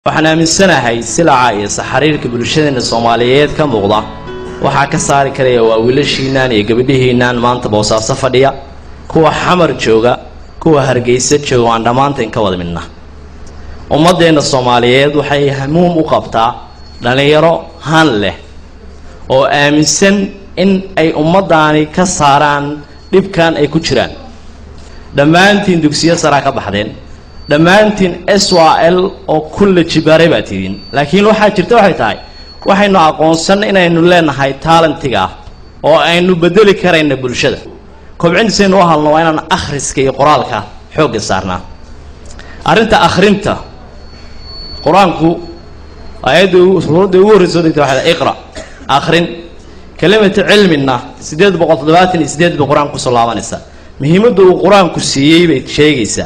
waxaan aaminsanahay silaca iyo saxariirka bulshadeena soomaaliyeed ka muuqda waxaa ka saari karaya waa wiilashiinaan iyo gabadhihiinaan maanta boosaaso fadhiya kuwa xamar jooga kuwa hargeysa jooga waan dhammaanteen ka wada midna ummaddeenna soomaaliyeed waxay hamuum u qabtaa dhallinyaro han leh oo aaminsan in ay ummaddaani ka saaraan dhibkan ay ku jiraan dhammaantiin dugsiyo saraa ka baxdeen dhammaantiin s a l oo kulla jibaaray baa tidiin laakiin waxaa jirta waxay tahay waxaynu aqoonsan inaynu leenahay taalentiga ah oo aynu bedeli karayna bulshada kobcintiisaynu u halno waa inaan akhriska iyo qoraalka xoogga saarnaa arrinta akhrinta qur-aanku aayadda suuradda ugu horreysa soo degta waxay iqra akhrin kelimata cilmina siddeed boqol toddobaatan iyo sideed bay qur-aanka kusoo laabanaysaa muhiimadda uu qur-aanku siiyey bay sheegaysaa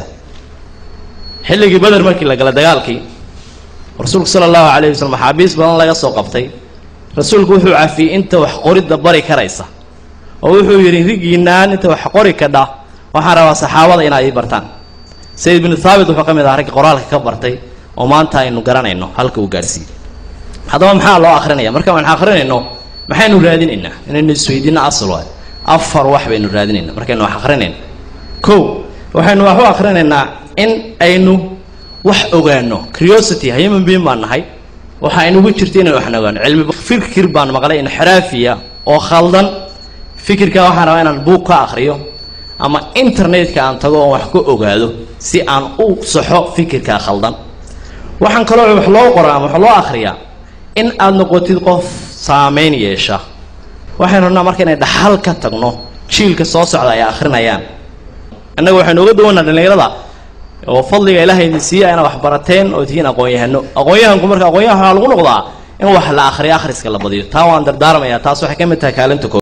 xilligii beder markii la gala dagaalkii rasuulku sala allahu calayh wasalam maxaabiis badan laga soo qabtay rasuulku wuxuu cafiyey inta wax qoridda bari karaysa oo wuxuu yidhi rigiinaan inta wax qori kadha waxaan rabaa saxaabada inaad ii bartaan sayid binu thaabit wuxuu ka mid aha raggi qoraalka ka bartay oo maanta aynu garanayno halka uu gaadhsiiyey haddaba maxaa loo akrinaya marka waan akrinayno maxaynu raadinaynaa inaynu isweydiino asal waay afar wax baynu raadinayna markaynu wax akrinayno kow waxaynu wax u akrinaynaa in aynu wax ogaano curiosity human being baan nahay waxa aynugu jirta inaynu waxna ogaano cilmi fikir baan maqlay inxiraafiya oo khaldan fikirkaa waxaan rabaa inaan buug ka akriyo ama internetka aan tago oon wax ka ogaado si aan u saxo fikirkaa khaldan waxaan kaloo wax loo qoraa ama wax loo akriyaa in aad noqotid qof saameyn yeesha waxaynu rabnaa marka inay dhaxal ka tagno jiilka soo socda ay akrinayaan innaga waxaynu uga duwanaa dhallinyarada oo fadliga ilaahay idin siiya inaad wax barateen oo tihiin aqoon-yahano aqoon-yahanku marka aqoon-yahan waxaa lagu noqdaa in wax la akhriyo akhriska la badiyo taa waan dardaarmayaa taas waxay ka mid tahay kaalinta koo